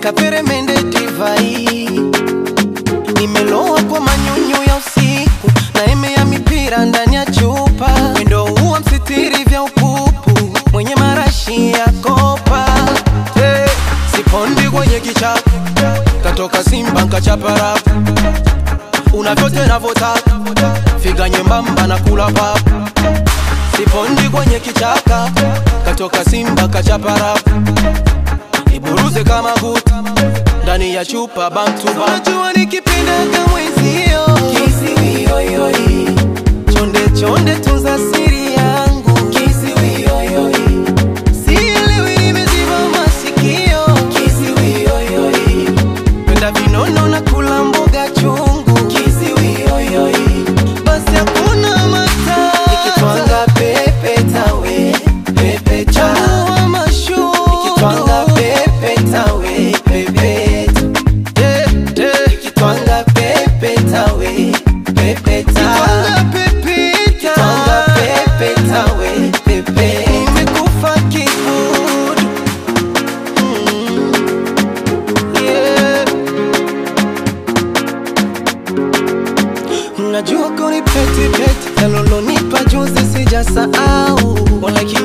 kaperemende divai nimeloa kwa manyunyu ya usiku na eme ya mipira ndani ya chupa mwendo huwa msitiri vya upupu mwenye marashi ya kopa hey, sipondi kwenye kichapo katoka simba nkachaparapu unavyote navotaka figa nyembamba na kula papu sipondi kwenye kichaka katoka simba kachaparapu iburuze kama guta ndani ya chupa bantu bantu nikipindaga mwenzio kisiwioyoi chonde chonde tunza siri yangu kisiwioyoi sielewi nimeziba masikio kisiwioyoi penda vinono na kula mboga chungu kisiwioyoi basi hakuna mata nikitwanga pepe tawe pepe tawa mashu nikitwanga pepe tawe pepe nikitwanga pepe tawe pepe tawa nikitwanga pepe tawe pepe nimekufa kibudu mm. yeah. Najua kuni peti peti Nalolonipa juzi sijasahau Wala